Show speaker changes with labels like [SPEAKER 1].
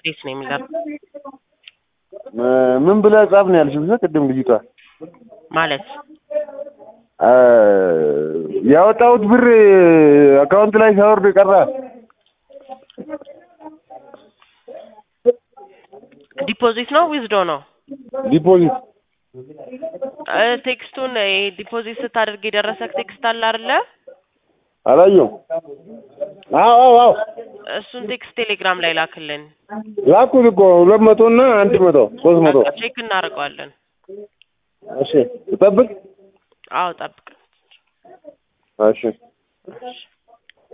[SPEAKER 1] እንዴት ነው የሚለው
[SPEAKER 2] ምን ብለህ ጻፍ ነው ያልሽው? ቅድም ልጅቷ
[SPEAKER 1] ማለት
[SPEAKER 2] አ፣ ያወጣሁት ብር አካውንት ላይ ሳወርድ ቀረ።
[SPEAKER 1] ዲፖዚት ነው ዊዝዶ ነው
[SPEAKER 2] ዲፖዚት
[SPEAKER 1] እ፣ ቴክስቱን እ፣ ዲፖዚት ስታደርግ የደረሰክ ቴክስት አለ አይደለ?
[SPEAKER 2] አላየሁም። አዎ አዎ አዎ
[SPEAKER 1] እሱን ቴክስት ቴሌግራም ላይ ላክልን።
[SPEAKER 2] ላኩት እኮ ሁለት መቶ እና አንድ መቶ ሶስት መቶ
[SPEAKER 1] በቃ ቼክ እናደርገዋለን።
[SPEAKER 2] እሺ፣ ትጠብቅ።
[SPEAKER 1] አዎ ጠብቅ።
[SPEAKER 2] እሺ